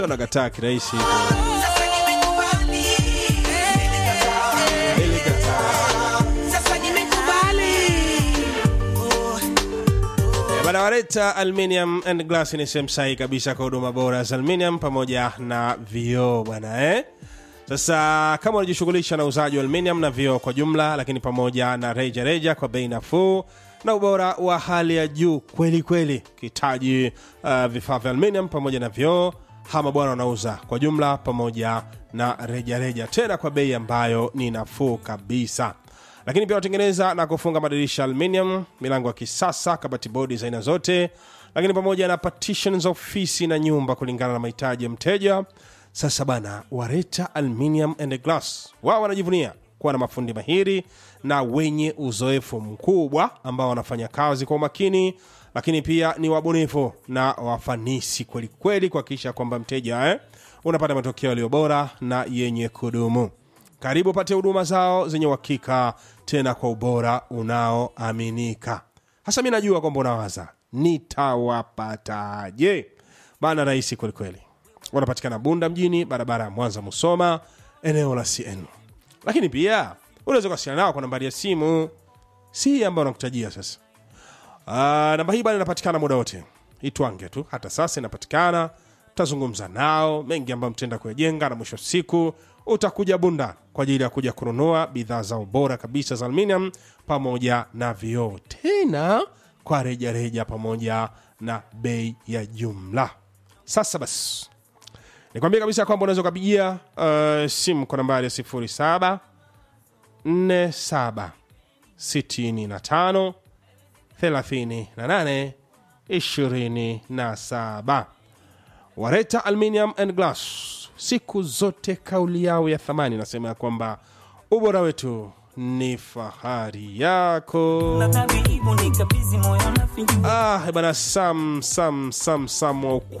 nakataa kirahisi Sasa nimekubali. Sasa nimekubali. Eh, bana waleta aluminium and glass ni sehemu sahihi kabisa kwa huduma bora za aluminium pamoja na vioo bwana eh? sasa kama unajishughulisha na uuzaji wa aluminium na vioo kwa jumla lakini pamoja na reja reja kwa bei nafuu na ubora wa hali ya juu kweli kweli kitaji uh, vifaa vya aluminium pamoja na vioo hama bwana wanauza kwa jumla pamoja na reja reja tena kwa bei ambayo ni nafuu kabisa lakini pia watengeneza na kufunga madirisha aluminium milango ya kisasa kabati bodi za aina zote lakini pamoja na partitions za ofisi na nyumba kulingana na mahitaji ya mteja sasa bana wareta aluminium and glass wao wanajivunia kuwa na mafundi mahiri na wenye uzoefu mkubwa ambao wanafanya kazi kwa umakini lakini pia ni wabunifu na wafanisi kwelikweli kuhakikisha kwamba mteja eh, unapata matokeo yaliyo bora na yenye kudumu karibu pate huduma zao zenye uhakika tena kwa ubora unaoaminika hasa mi najua kwamba unawaza nitawapataje bana rahisi kwelikweli wanapatikana bunda mjini barabara ya mwanza musoma eneo la cn lakini pia unaweza kuwasiliana nao kwa nambari ya simu si hii ambayo nakutajia sasa uh, namba hii bana inapatikana muda wote itwange tu hata sasa inapatikana tutazungumza nao mengi ambayo mtenda kuyajenga na mwisho wa siku utakuja bunda kwa ajili ya kuja kununua bidhaa zao bora kabisa za aluminium pamoja na vioo tena kwa rejareja reja pamoja na bei ya jumla sasa basi nikwambia kabisa kwamba unaweza ukapigia uh, simu kwa nambari ya 07 47 65 38 27 wareta aluminium and glass siku zote kauli yao ya thamani nasema ya kwamba ubora wetu ni fahari yako Nataka hivyo nikabidhi moyo na fingi ah bana sam sam sam sam wa ukweli